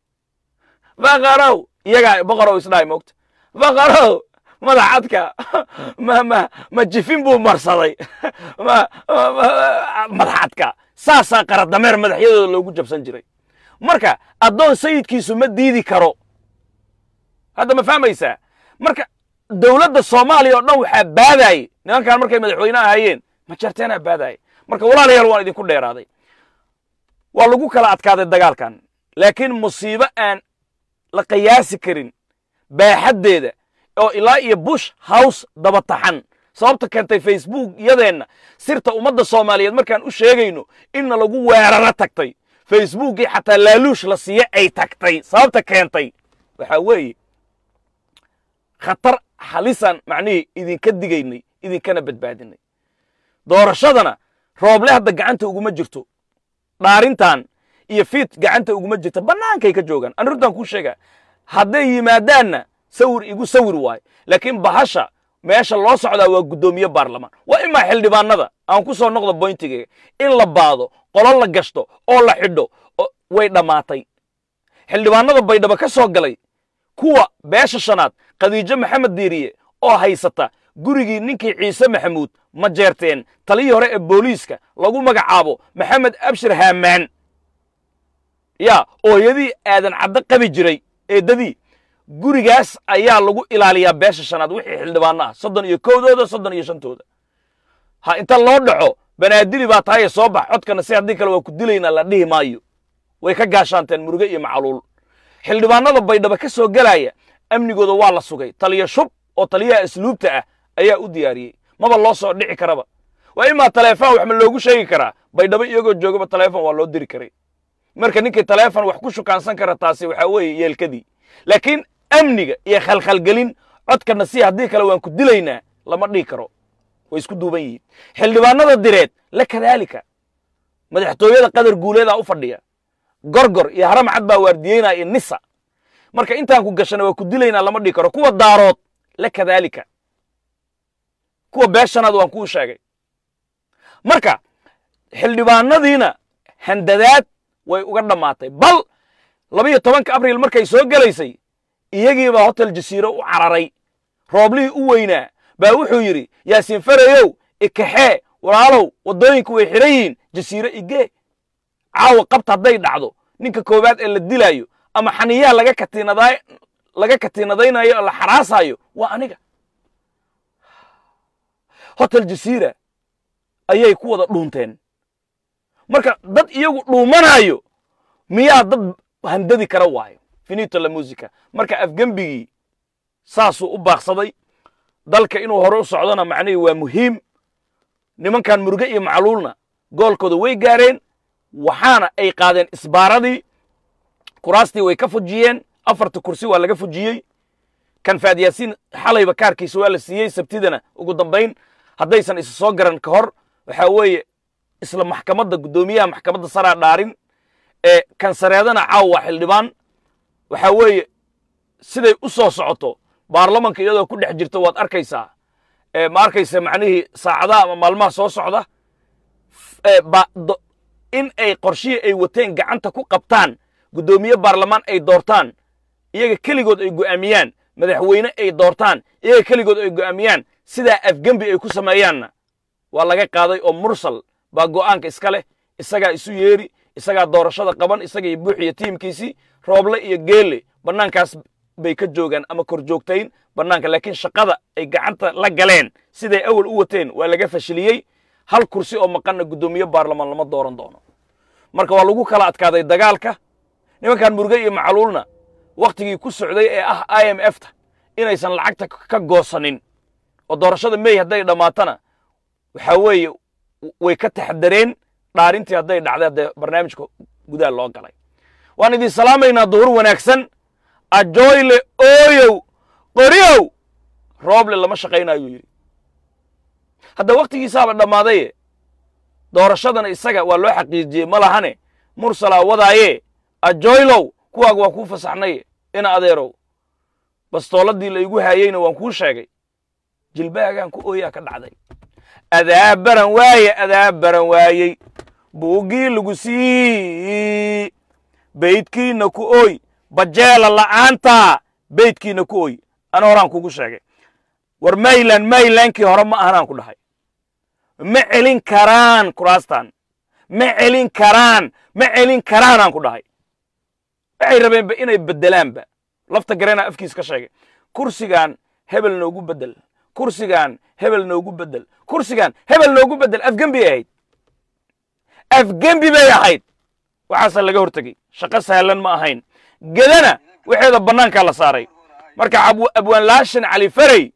baqarow iyagaa boqorow isdhahay moogta baqarow madaxadka ma ma ma jifin buu marsaday ma madaxadka saasaa qaradameer madaxyadooda loogu jabsan jiray marka addoon sayidkiisu ma diidi karo hadda ma fahmaysaa marka dowladda soomaaliya oo dhan waxaa baadaayey nimankan markay madaxweyne ahayeen majarteenaa baadaayey marka walaalayaal waan idinku dheeraaday waa lagu kala adkaaday dagaalkan laakiin musiibo aan la qiyaasi karin baaxaddeeda oo ilaa iyo bush house daba taxan sababta keentay facebook yadeenna sirta ummadda soomaaliyeed markaan u sheegayno inna lagu weeraro tagtay facebookii xataa laaluush la siiye ay tagtay sababta keentay waxaa weeye khatar halisan macnihii idinka digaynay idinkana badbaadinay doorashadana rooble hadda gacanta uguma jirto dhaarintan iyo fiid gacanta uguma jirto bannaankay ka joogaan an runtaan kuu sheegaa hadday yimaadaanna sawir igu sawir waayo laakiin bahasha meesha loo socdaa waa guddoomiye baarlamaan waa imaa xildhibaanada aan ku soo noqdo boyntigeega in la baado qolo la gashto oo la xidho way dhammaatay xildhibaanada baydhabo ka soo galay kuwa beesha shanaad khadiijo maxamed diiriye oo haysata gurigii ninkii ciise maxamuud ma jeerteen taliyii hore ee booliiska lagu magacaabo maxamed abshir haamaan yaa ooyadii aadan caddo qabi jiray eeddadii gurigaas ayaa lagu ilaaliyaa beesha shanaad wixii xildhibaano ah soddon iyo kowdooda soddon iyo shantooda ha inta loo dhaco banaadiri baa tahaye soo bax codkana si haddii kale waa ku dilaynaa la dhihi maayo way ka gaashaanteen muruge iyo macluul xildhibaanada baydhaba ka soo gelaya amnigooda waa la sugay taliya shub oo taliyaha asluubta ah ayaa u diyaariyey maba loo soo dhici karaba waa imaa taleefon wax ma loogu sheegi karaa baydhabo iyagoo joogaba taleefon waa loo diri karay marka ninkii taleefon wax ku shukaansan kara taasi waxaa weeye yeelkadii laakiin amniga iyo khalkhalgelin codkana si haddii kale waan ku dilaynaa lama dhihi karo way isku duuban yihiin xildhibaanada direed la kadaalika madaxtooyada qadar guuleedaa u fadhiya gorgor iyo haramcad baa waardiyeynaa iyo nisa marka intaan ku gashana waa ku dilaynaa lama dhihi karo kuwa daarood la kadaalika kuwa beeshanaad waan kuu sheegay marka xildhibaanadiina handadaad way uga dhammaatay bal labiyo tobanka abriil markay soo gelaysay iyagiibaa hotel jasiiro u cararay rooblihii u weynaa baa wuxuu yidhi yaasiin farayow ikaxee walaalow waddooyinku way xidhan yihiin jasiiro igee caawa qabta hadday dhacdo ninka koowaad ee la dilaayo ama xaniyaha laga katiinaday laga katiinadaynayo oo la xaraasayo waa aniga hotel jasiira ayay ku wada dhuunteen marka dad iyagu dhuumanayo miyaa dad handadi kara waayo finito la musica marka afgembigii saasuu u baaqsaday dalka inuu hore u socdona macnihii waa muhiim nimankan muruge iyo macluulna goolkooda way gaareen waxaana ay qaadeen isbaaradii kuraastii way ka fujiyeen afarta kursi waa laga fujiyey kan faad yaasiin xalayba kaarkiisa waa la siiyey sabtidana ugu dambayn haddaysan isa soo garan ka hor waxaa weeye isla maxkamadda guddoomiyaha maxkamadda saraa dhaarin ee kansareedana caawa waa xildhibaan waxaa weeye siday u soo socoto baarlamanka iyadoo ku dhex jirta waad arkaysaa ma arkaysa macnihii saacadaha ama maalmaha soo socda in ay qorshihii ay wateen gacanta ku qabtaan guddoomiye baarlamaan ay doortaan iyaga keligood ay go'aamiyaan madaxweyne ay doortaan iyaga keligood ay go'aamiyaan sidaa afgembi ay ku sameeyaanna waa laga qaaday oo mursal baa go'aanka iska leh isagaa isu yeeri isagaa doorashada qaban isaga iyo buuxiyo tiimkiisii rooble iyo geelle bannaankaas bay ka joogaan ama kor joogtayn bannaanka laakiin shaqada ay gacanta la galeen siday awal u wateen waa laga fashiliyey hal kursi oo maqanna guddoomiye baarlamaan lama dooran doono marka waa lagu kala adkaaday dagaalka nimankan murge iyo macluulna wakhtigii ku socday ee ah i m f ta inaysan lacagta ka goosanin oo doorashada mey hadday dhammaatana waxaa weeye way ka taxdareen dhaarintii hadday dhacday haddee barnaamijka gudaha loo galay waan idin salaamaynaa duhur wanaagsan ajoyle ooyow qoryow rooble lama shaqaynaayuu yidhi hadda wakhtigiisaaba dhammaadaye doorashadana isaga waa loo xaqiijiyey ma lahane mursalaa wadaaye ajoylow kuwaaga waa kuu fasaxnaye ina adeerow bastooladii la igu haayeyna waan kuu sheegay jilbaagaan ku ooyaa ka dhacday adaa baran waaye adaa baran waayey buuggii lagu sii beydkiina ku ooy bajeela la'aanta beydkiina ku ooy ana horaan kugu sheegay war mayland maylandkii hore ma ahanaan ku dhahay ma celin karaan kuraastan ma celin karaan ma celin karaanaan ku dhahay waxay rabeenba inay beddelaanba lafta gareenaa afkiis ka sheegay kursigan hebel noogu beddel kursigan hebel noogu beddel kursigan hebel noogu beddel afgembi ahayd afgembi bay ahayd waxaasa laga hortegey shaqo sahlan ma ahayn gedana waxeeda bannaankaa la saaray marka abwaan laashin cali farey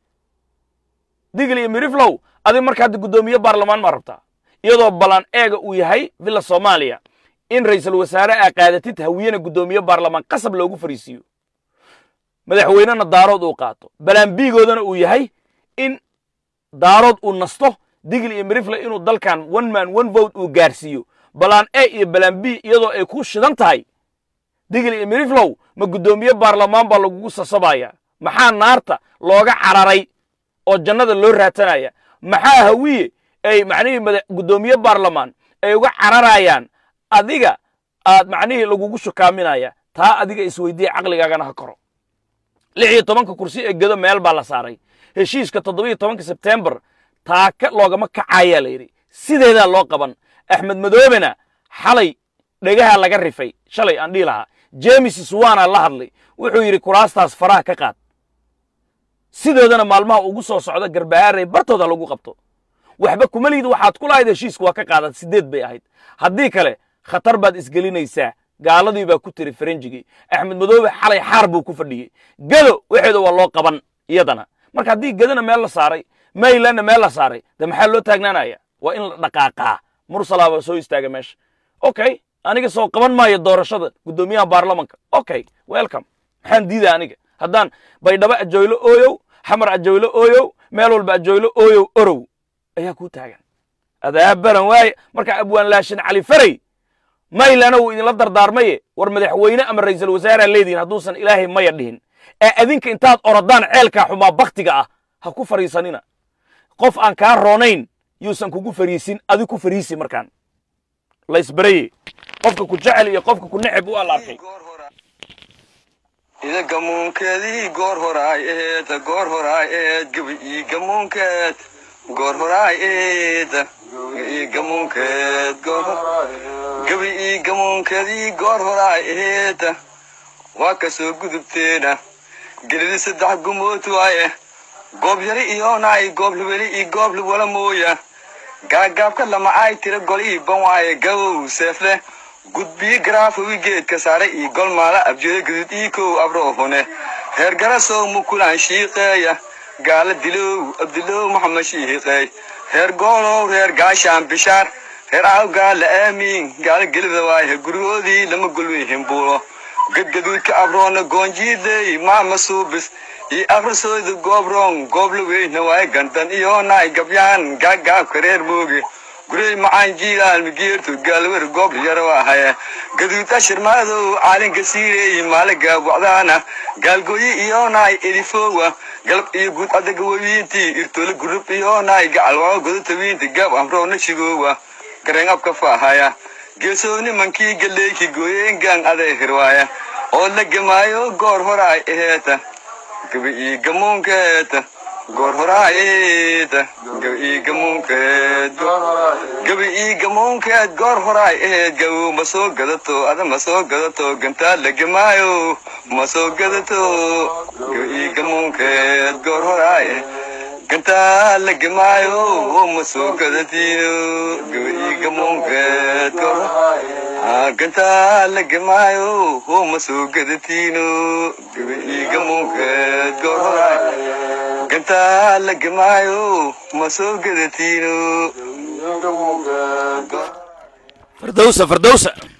digl iyo miriflow adig marka hadda guddoomiye baarlamaan maa rabtaa iyadoo balan eega uu yahay villa soomaaliya in ra'iisul wasaare aa qaadatid hawiyena guddoomiye baarlamaan qasab loogu fariisiiyo madaxweynena daarood uu qaato balaan-biigoodana uu yahay in daarood uu nasto digl iyo mirifle inuu dalkan one man one vote uu gaarsiiyo balaan e iyo balaan b iyadoo ay ku shidan tahay digl iyo miriflow ma guddoomiye baarlamaan baa lagugu sasabaya maxaa naarta looga cararay oo jannada loo raatanaya maxaa hawiye ay macnihii guddoomiye baarlamaan ay uga cararayaan adiga aad macnihii lagugu shukaaminaya taa adiga isweydiya caqligaagana ha koro lix iyo tobanka kursi ee gedo meel baa la saaray heshiiska toddobiyo tobanka sebtembar taaka loogama kacayaa la yidhi sideedaa loo qaban axmed madoobena xalay dhegaha laga rifay shalay aan dhihi lahaa jemes swana la hadlay wuxuu yidhi kuraastaas faraha ka qaad sidoodana maalmaha ugu soo socda garbahaarey bartooda lagu qabto waxba kuma liid waxaad ku lahayd heshiisku waa ka qaadad sideed bay ahayd haddii kale khatar baad isgelinaysaa gaaladii baa ku tiri faranjigii axmed madoobe xalay xaar buu ku fadhiyey gedo waxeeda waa loo qaban iyadana marka haddii gedana meel la saaray maylandna meel la saaray de maxaa loo taagnaanaya waa in la dhaqaaqaa mursalaaba soo istaaga meesha okay aniga soo qaban maayo doorashada guddoomiyaha baarlamanka okay welcome maxaan diida aniga haddaan baydhabo ajoylo ooyow xamar ajoylo ooyow meel walba ajoylo ooyow orow ayaa kuu taagan adaa baran waaye marka abwaan laashin cali farey maylana wuu idinla dardaarmaye war madaxweyne ama ra'iisul wasaareha leedihin hadduusan ilaahay maya dhihin ee adinka intaad orodaan ceelkaa xumaa baktiga ah ha ku fariisanina qof aan kaa roonayn yuusan kugu fariisin adig ku fariisi markaan la isbaraye qofka ku jecel iyo qofka ku neceb u alaarkay ida gamuunkeedii goor horaay eed goor horaay eed gabi ii gamuunkeed goor horaay eed ii gamuunkeed gabi ii gamuunkeedii goor horaay eed waa ka soo gudubteena gelidi saddex gumood waaye goob yari iyoonaay goob libeli ii goob libwala mooya gaagaabka lamacaay tira gol ii ban waaye gabow seefle gudbii garaafowi geedka saare ii gol maala abjeeda gudud ii kow abroohune heer garasow mukulaan shiiqeeya gaala dilow abdilow maxamed shiiqeey heer goonow reer gaashaan bishaar reer aaw gaala aamiin gaala gelida waaye gurigoodii lama golwihin buulo gadgaduudka abroona goonjiidey maama suubis iyo akhrisooda goobroon goobla weyna waay gandan iyo naay gabyaan gaagaabka reer mooge gurey macaan jiilaan migeertu gaalwer goob yara waahaye gaduud ashir maadow caalinka siireey maaliga wacdaana gaalgooyi iyo naay elifowa galab iyo guud adaga wawiintii irtoola gurub iyo naay gacalwao godatawiinti gaab amroona shigoowa gareen abka faahaya geesooni mankii galeeki gooyeengaan aday hirwaaya oo la gemaayo goor horaay eheeta gaba ii gamuunkeeta goor horaayeta gaba ii gamuunkeed gaba ii gamuunkeed goor horaay eheed gabow ma soo gadato ada ma soo gadato gantaa la gemaayo ma soo gadato gaba ii gamuunkeed goor horaay gantaa la gemaayo ma soo gadatiyo gaba ii gamuunkeed goor gantaa la gemaayo ma soo gadatiino gaba ii gamuunkeed goor horaay gantaa la gemaayo ma soo gadatiino fardowsa fardowsa